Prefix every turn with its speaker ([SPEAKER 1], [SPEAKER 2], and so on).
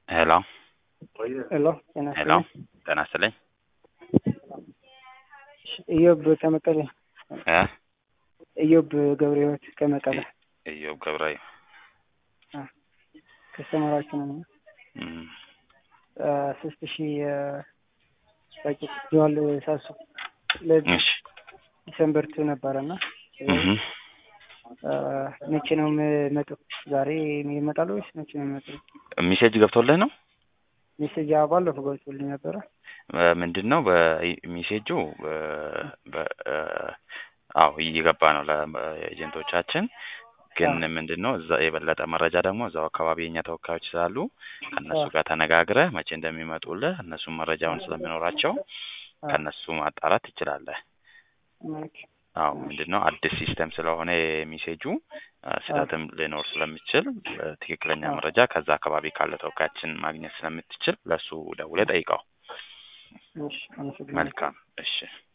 [SPEAKER 1] ሄሎ
[SPEAKER 2] ሄሎ ጤና
[SPEAKER 1] ሄሎ
[SPEAKER 2] ይስጥልኝ።
[SPEAKER 1] ጤና ይስጥልኝ
[SPEAKER 2] ኢዮብ ከመቀሌ
[SPEAKER 1] እ
[SPEAKER 2] ኢዮብ ገብረ ሕይወት ከመቀሌ
[SPEAKER 1] ኢዮብ ገብራዩ
[SPEAKER 2] ከስተመራችሁ ነው።
[SPEAKER 1] እም፣
[SPEAKER 2] ሶስት ሺህ ፓኬት ጀዋል ሳሱ ለዚህ
[SPEAKER 1] እሺ
[SPEAKER 2] ዲሰምበር ቱ ነበረና
[SPEAKER 1] እህ
[SPEAKER 2] መቼ ነው የምመጡ? ዛሬ ይመጣሉ ወይስ መቼ ነው የሚመጡ?
[SPEAKER 1] ሜሴጅ ገብቶልህ ነው?
[SPEAKER 2] ሜሴጅ አዎ፣ ባለፈው ገብቶልኝ ነበረ።
[SPEAKER 1] ምንድን ነው በሜሴጁ በ አዎ እየገባ ነው ለኤጀንቶቻችን ግን ምንድን ነው እዛ የበለጠ መረጃ ደግሞ እዛው አካባቢ የኛ ተወካዮች ስላሉ ከእነሱ ጋር ተነጋግረህ መቼ እንደሚመጡልህ እነሱም መረጃውን ስለሚኖራቸው ከእነሱ ማጣራት ትችላለህ።
[SPEAKER 2] ኦኬ።
[SPEAKER 1] አዎ ምንድን ነው አዲስ ሲስተም ስለሆነ የሚሴጁ ስህተትም ሊኖር ስለሚችል ትክክለኛ መረጃ ከዛ አካባቢ ካለ ተወካያችን ማግኘት ስለምትችል ለእሱ ደውለህ ጠይቀው።
[SPEAKER 2] እሺ፣ አመሰግናለሁ።
[SPEAKER 1] መልካም እሺ